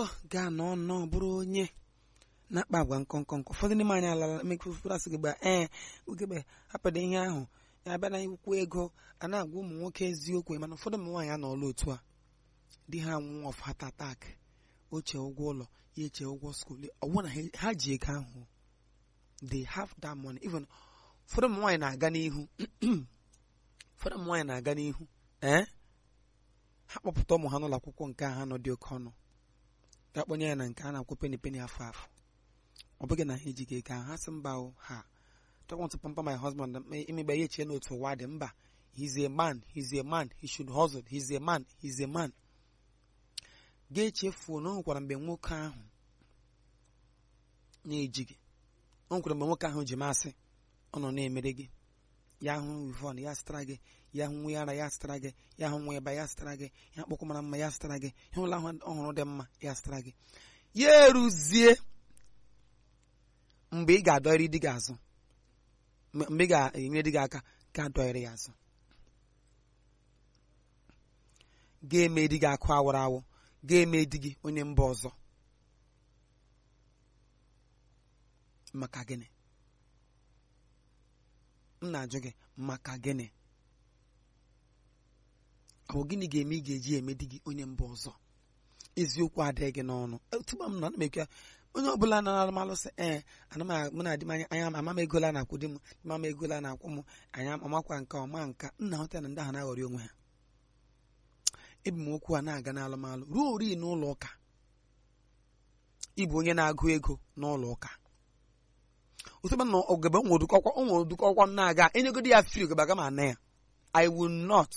o gaa nọọ nnọọ bụrụ onye na-akpa agwa nkọnkọ nkọ ụfọdụ n'ime anyị alala mekpụrụ asị gị gba ee ugebe hapụrụ ihe ahụ ya bịa na ikwu ego a na-agwa ụmụ nwoke eziokwu mana ụfọdụ ụmụ nwaanyị anọọla otu a di ha nwụọ of heart attack oche ụgwọ ụlọ ya eche ụgwọ skuul ọwụ na ha- ha ji ego ahụ they have that money even ụfọdụ ụmụ nwaanyị na-aga n'ihu ụfọdụ ụmụ nwaanyị na-aga n'ihu ee ha kpọpụta ụmụ ha n'ụlọ akwụkwọ nke a ha nọ dị oke ọnụ ga kpọnye ya na nke a na-akwụ peni peni afọ afọ ọ bụghị na ha ejighị ego ahụ ha sị mba o ha don't want to pamper my husband imegbe ya echie n'otu ụwa dị mba he's a man he's a man he should hustle he's a man he's a man ga-echefuo na o nwekwara mgbe nwoke ahụ na-ejighị o nwekwara mgbe nwoke ahụ ji masị ọ nọ na-emere gị ya hụ wivon ya sịtara gị ya hụ nwa ara ya sịtara gị ya hụ nwa ịba ya sịtara gị ya mkpụkwụ mara mma ya sịtara gị ya ụlọ ahụ ọhụrụ dị mma ya sịtara gị ya eruzie mgbe ị ga-adọrị di gị azụ mgbe mgbe ị ga-enyere di gị aka ka adọrị ya azụ ga-eme di gị akụ awụrụ awụ ga-eme di gị onye mba ọzọ maka gịnị m na-ajụ gị maka gịnị ọ bụ gịnị ga-eme ị ga-eji eme di gị onye mba ọzọ eziokwu adịghị gị n'ọnụ tupu m nọ ana m ekwe onye ọbụla nara malụ sị ee ana m mụ na di m anya anya ama m egola na-akwụ di m ma m egola na-akwụ m anya amakwa nka ọma nka nna hụta na ndị ahụ na-aghọrị onwe ha ebi m okwu a na-aga n'alụmalụ ruo ori n'ụlọ ụka ịbụ onye na-agụ ego n'ụlọ ụka ụtụba na ogebe onwe odukọkwa onwe odukọkwa m na-aga enyegodi ya fri ogebe aga m ana ya i will not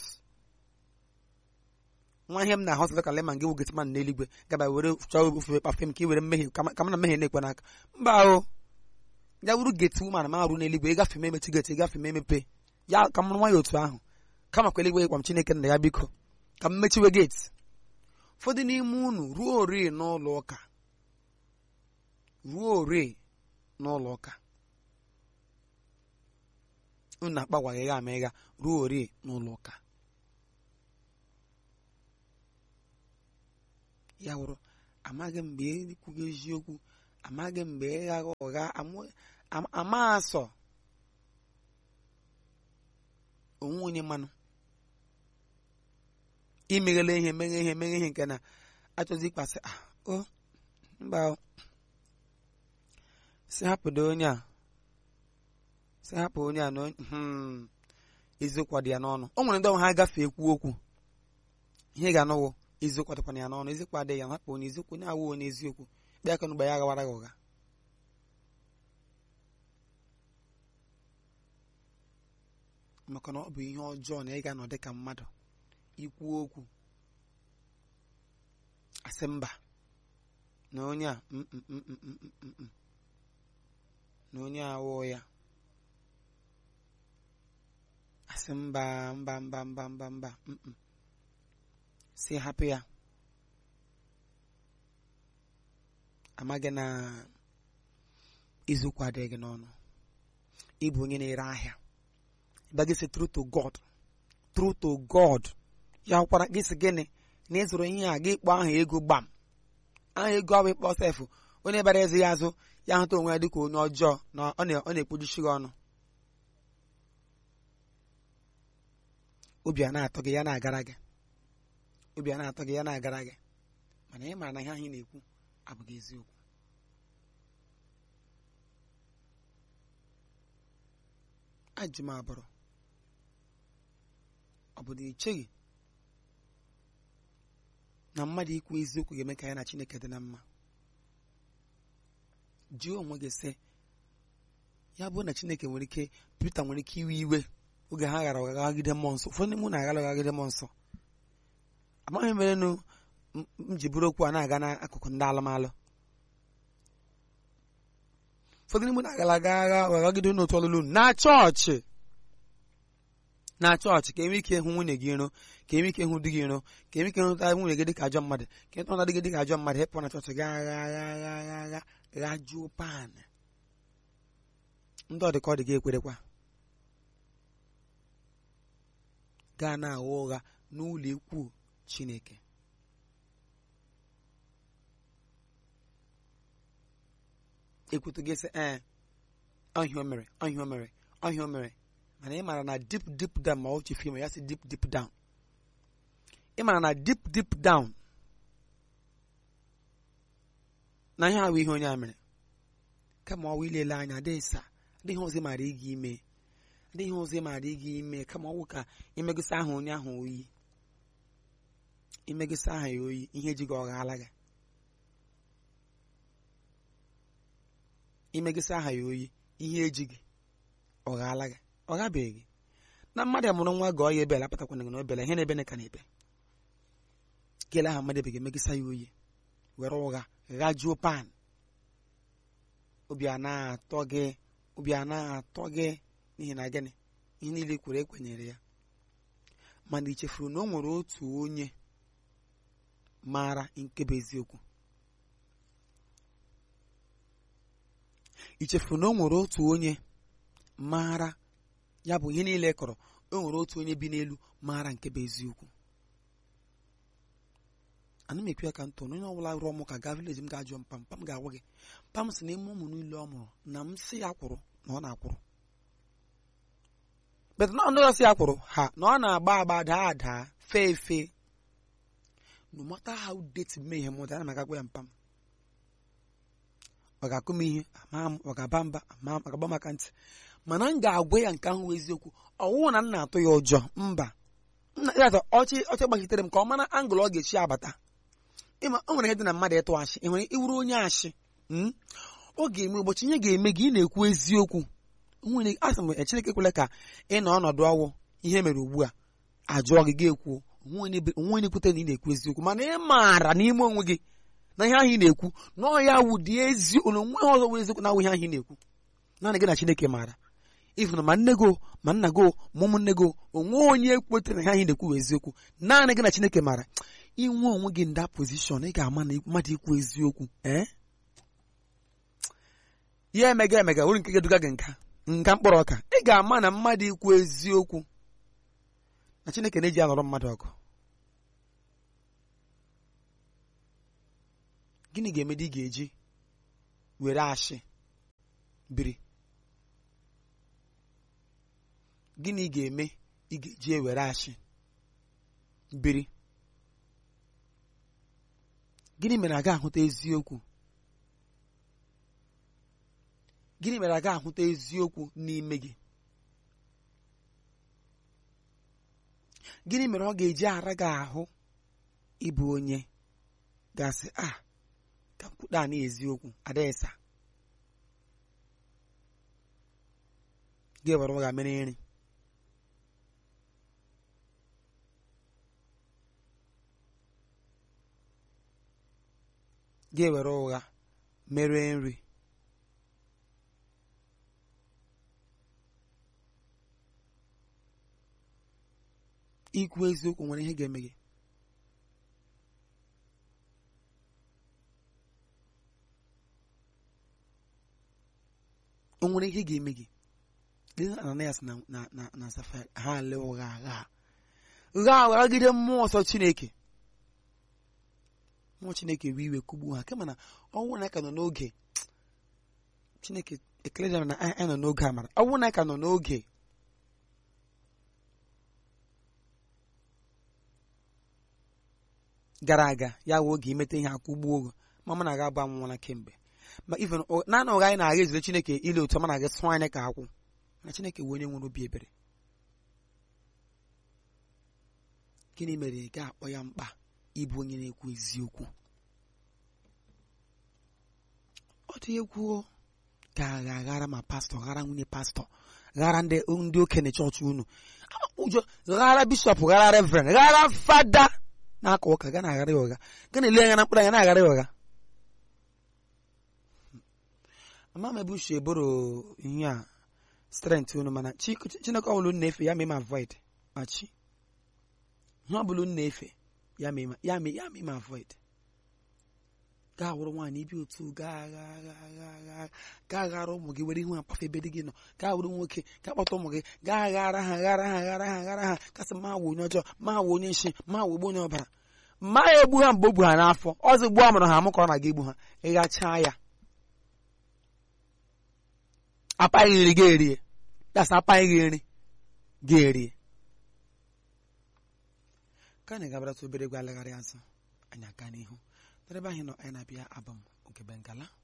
nwa ihe m na-ahọsịta ka leman gị wugeti man n'eluigwe gaba were chọọ ofufe kpafe m ka i were mmehie ka m na mmehie na-ekwe n'aka mba o ya wuru geti woman ma arụ n'eluigwe ịgafe m emechi geti ịgafe m emepe ya ka m nwa ya otu ahụ kama kwa eluigwe gwa m chineke nna ya biko ka m mechiwe geti ụfọdụ n'ime unu ruo ori n'ụlọ ụka ruo ori n'ụlọ ụka unu na-akpagwaghị ya ama ịga ruo ori n'ụlọ ụka ya wụrụ amaghị mgbe ekwughị eziokwu amaghị mgbe ịghaghị ụgha amụ- am- ama asọ onwe onye mmanụ imeghele ihe meghe ihe meghe ihe nke na achọzi ịkpasị ah o mba o si hapụdo onye a si hapụ onye a na onye hmm, eziokwu dị ya n'ọnụ o nwere ndị ọnwa ha gafee ekwu okwu ihe ga-anụwụ eziokwu dịkwana ya n'ọnụ eziokwu adịghị ya hapụ onye eziokwu onye awụ onye eziokwu kpee aka n'ụgba ya aghawara gị ụgha maka na ọ bụ ihe ọjọọ na ị ga-anọ dị ka mmadụ ikwu okwu asị mba na onye a mm, mm, mm, mm, mm, mm, mm. na onye a awụ ya asị mba mba mba mba mba mba mm, mm. si hapụ ya amaghị na iziụkwụ adịghị gị n'ọnụ ịbụ onye na-ere ahịa ịba gị sị true to God true to God ya kwara gị sị gịnị na ịzụrụ ihe a gị kpọọ aha ego gbam aha ego ahụ ịkpọ sefụ onye bara ezi ya azụ ya hụta onwe ya dịka onye ọjọọ na ọ na- ọ na-ekpojuchi gị ọnụ obi a na-atọ gị ya na-agara gị obi a na-atọ gị ya na-agara gị mana ị maara na ihe ahụ ị na-ekwu abụghị eziokwu ajụ m abụrụ ọ bụ na echeghị na mmadụ ikwu eziokwu ga-eme ka ya na Chineke dị na mma jụọ onwe gị sị ya bụ na Chineke nwere ike Pita nwere ike iwe iwe oge ha ghara ọghagide mmụọ nsọ ụfọdụ n'ime unu aghara ọghagide mmụọ nsọ amaghị m merenụ m m ji bụrụ okwu a na-aga n'akụkụ ndị alụmalụ ụfọdụ n'ime unu agala aga agha ọghagide n'otu ọlụlụ unu na chọọchị na chọọchị ka enwe ike ịhụ nwunye gị iro ka enwe ike ịhụ di gị iro ka enwe ike ịhụta nwunye gị dịka ajọ mmadụ ka ịtụnata di gị dịka ajọ mmadụ hepụ na chọọchị ga agha agha agha agha agha ghajuo pan ndị ọdịka ọ dị gị ekwerekwa gaa na-agha ụgha n'ụlọ ikwu Chineke ekwutu gị sị ee ọhịa o mere ọhịa o mere ọhịa o mere mana ị mara na deep deep down ma ọ chefu ime ya sị deep deep down ị mara na deep deep down na ihe ahụ ihe onye a mere kama ọwụ ilele anya adịghị sa adịghị ọzọ ị maara ịga ime adịghị ọzọ ị maara ịga ime kama ọwụ ka imegosi aha onye ahụ oyi imegosi aha ya oyi ihe ji gị ọ ghaala gị imegosi aha ya oyi ihe eji gị ọ ghaala gị ọ gabeghị gị na mmadụ mụrụ nwa gọọ ya ebela apụtakwana gị na obela ihe na-ebe ka na-ebe gele aha mmadụ ebeghị emegisa ya oyi were ụgha ghajuo pan obi a na-atọ gị obi a na-atọ gị n'ihi na gịnị ihe niile kwere ekwenyere ya mana i chefuru na o nwere otu onye maara nke bụ eziokwu i chefuru na o nwere otu onye maara ya bụ ihe niile kọrọ o nwere otu onye bi n'elu maara nke bụ eziokwu ana m ekwu ya ka ntọ na onye ọbụla rụọ m ka gaa vileji m ga-ajụ mpa mpa m ga-agwa gị mpa m sị na ime ụmụ niile ọ mụrụ na m sị ya kwụrụ na ọ na-akwụrụ bet na ndị ọsị ya kwụrụ ha na ọ na-agba agba daa daa fee efe no matter how date mee ihe mụta ana m agagwa ya mpa m ọ ga-akụ m ihe ama m ọ ga-aba mba ama m ọ ga-agba maka ntị mana m ga-agwa ya nke ahụ bụ eziokwu ọwụwụ na m na-atụ ya ụjọ mba nna ya atọ ọchị ọchị gbachitere m ka ọ mara angụl ọ ga-echi abata ịma o nwere ihe dị na mmadụ ịtụ ashị ị nwere iwuru onye ashị ọ ga-eme ụbọchị ihe ga-eme gị ị na-ekwu eziokwu nwere asị m Chineke kwele ka ị nọ ọnọdụ ọwụ ihe mere ugbu a ajụọ gị ga-ekwu onwe onye kwute na ị na-ekwu eziokwu mana ị maara n'ime onwe gị na ihe ahụ ị na-ekwu na ọ ya wụ dị ezi na onwe ha ọzọ wụ eziokwu na awụ ihe ahụ ị na-ekwu naanị gị na Chineke maara ịfụna ma nne gị ma nna gị ma ụmụnne gị onwe onye kwetere na ihe ahụ ị na-ekwu bụ eziokwu naanị gị na Chineke maara inwe onwe gị nda pozishọn ị ga-ama na mmadụ ikwu eziokwu ee ya emega emega uru nke ga-eduga gị nka nka mkpụrụ ọka ị ga-ama na mmadụ ikwu eziokwu na Chineke na-eji alọrọ mmadụ ọgụ gịnị ga-eme dị ị ga-eji were ashị biri gịnị ga-eme ị ga-eji ewere ashị biri gịnị mere aga ahụta eziokwu gịnị mere aga ahụta eziokwu n'ime gị gịnị mere ọ ga-eji ara gị ahụ ịbụ onye gasị a ka mkwuda na eziokwu adaesa gị were ụgha mere nri gị were ụgha mere nri ikwu eziokwu nwere ihe ga-eme gị o nwere ihe ga-eme gị Listen Ananias na na na na Safira ha lee ụgha agha gha aghagide mmụọ nsọ Chineke mmụọ Chineke wee iwe kugbu ha kama na ọnwụ na ka nọ n'oge Chineke ekele na anyị nọ n'oge amara ọnwụ na ka nọ n'oge gara aga ya wee oge imeta ihe akwụgbuo ogo ma mụ na aga agba nwụla kemgbe ma even naanị ụgha anyị na-agha ezire Chineke ile otu ọ na aga sụọ anyị ka akwụ mana Chineke wee onye nwere obi ebere gịnị mere ị ga-akpọ ya mkpa ịbụ onye na-ekwu eziokwu ọ dị egwu ga-agha aghara ma pastọ ghara nwunye pastọ ghara ndị ndị okenye chọọchị unu ụjọ ghara bishọp ghara reverend ghara fada na-aka ụka ga na-aghara ya ụgha ga na-ele anya na mkpụrụ anya na-aghara ya ụgha ama m ebe uche eboro ihe a strength unu mana chineke ọbụla unu na-efe ya ma ime avoid ma chi ihe ọbụla unu na-efe ya ma ya ma ya ma ime avoid gaa wụrụ nwaanyị ibi otu gaa gaa ghara ụmụ gị were ihu akpafe ebe di gị nọ gaa wụrụ nwoke gaa kpọta ụmụ gị gaa ghara ha ghara ha ghara ha ghara ha kasị ma wụ onye ọjọọ ma wụ onye nshi ma wụ ogbo onye ọbara ma ya egbu ha mgbe o bu ha n'afọ ọzọ gbuo amụrụ ha amụ ka ọ na-aga egbu ha ịghachaa ya apaghị nri ga erie das apaghị nri ga erie ka anyị gabarata obere egwu alagharị azụ anyị aka n'ihu n'ebe anyị nọ anyị na-abịa abụ m nke bengala